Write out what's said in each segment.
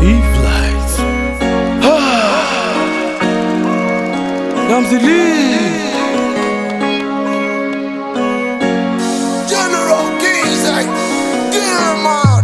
Eve light. Ramsey Lee. General Keys, like, dear man.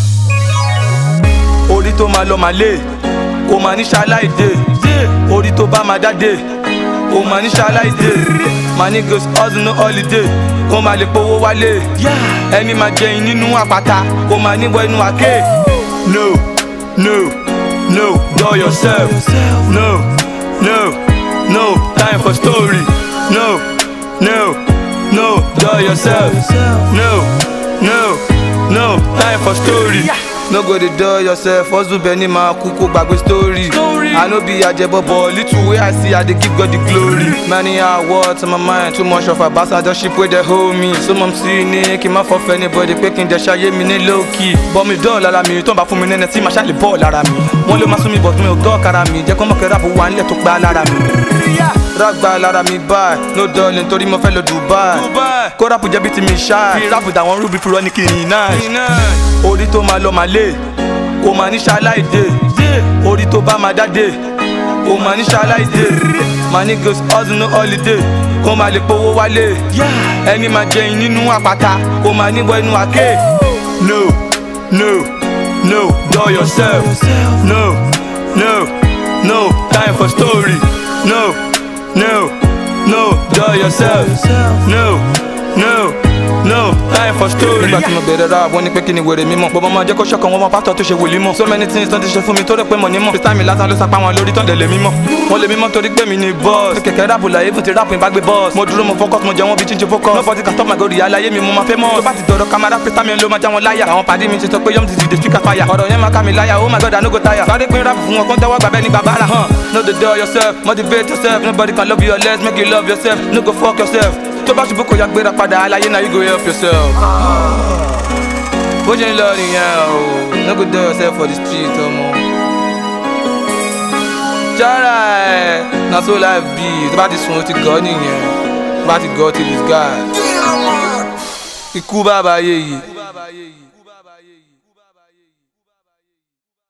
orí tó máa lọ máa lé kò máa ní ṣaláìdé orí tó bá máa dáde kò máa ní ṣaláìdé máa ní ghost hustle no holiday kó máa lè powó wálé ẹni máa jẹyin nínú àpáta kó máa níwọ inú àké. no no no do yourself no no no time for story no no no do yourself no no no time for story. no go dey dull yourself hustle bẹni máa kú kó gbàgbé story. i no be ajẹbọbọ little wey i see i dey give god the glory. many are words on my mind too much of ambassadorship wey dey hold me. so mọ̀ sí ní kí n má fọ́ fẹ́ anybody pé kí n jẹ́ ṣayé mi ní low key. bọ́ mi dọ́ọ̀ lára mi tó ń bá fún mi nẹ́nẹ́ tí màá ṣàlè bọ́ọ̀ lára mi. wọ́n ló máa sún mi bọ̀ tí mi ò gọ́ kára mi jẹ́ kó mọ̀ kẹ́ ráàbù wà nílẹ̀ tó gbá lára mi. rágbá lára mi báyìí no dọ́ọ̀lì nítorí mo fẹ́ lọ dubai. kó ráàpù jẹ́ bí ti mi ṣáà. fi ráàpù dàwọn rúbi fúrọ́ ní kìnìún náà. orí tó máa lọ máa lé kò máa ní ṣaláìdé orí tó bá máa dáde kò máa ní ṣaláìdé máa ní ghost hustle no holiday kó máa lè powó wálé ẹni máa jẹyin nínú àpáta kó máa níwọ inú àké. no no no do yourself no no no time for story no no no do yourself no no no time for story. nígbà tí mo bẹ̀rẹ̀ ra àwọn ní pé kí ni wèrè mímọ́ bọ́bọ́ máa jẹ́ kó ṣọ̀kan wọn mọ pásítọ̀ tó ṣe wòlíì mọ́ so many things tó ti ṣe fún mi tó rẹ̀ pé mo ní mọ̀ freestyle mi lásán ló sapá wọn lórí tán dẹ̀ lè mímọ́ wọ́n lè mímọ́ torí pé mi ni boss kẹ̀kẹ́ ráàpù láyé fún ti ráàpù ìbágbé boss mo dúró mo focus mo jẹ wọn bí jíjẹ focus nobody can stop my glory aláyé mi mo máa fẹ́ mọ́ tó bá ti dọ̀rọ̀ kamara freestyle mi ló máa já wọn láyà àwọn pàdé mi ti sọ pé yom ti di speaker fire ọ̀rọ̀ yẹn máa ká mi láyà oh my god i no go tire sáré pín ráàpù fún wọn kó ń tẹ́wọ́ gbàbẹ́ ní gbàbára hàn no dey dull yourself motivate yourself nobody can love you unless make you love yourself no go fuck yourself tó bá ṣubú kò yá gbéra padà aláyé náà you go help yourself. bó ṣe ń lọ nìyẹn o no go dull yourself for the street ọmọ. jara ẹ na so life be tó bá ti sùn ó ti gọ́ nìyẹn tó bá ti gọ́ till it's gone. Dear man. ikú bàbá yéye.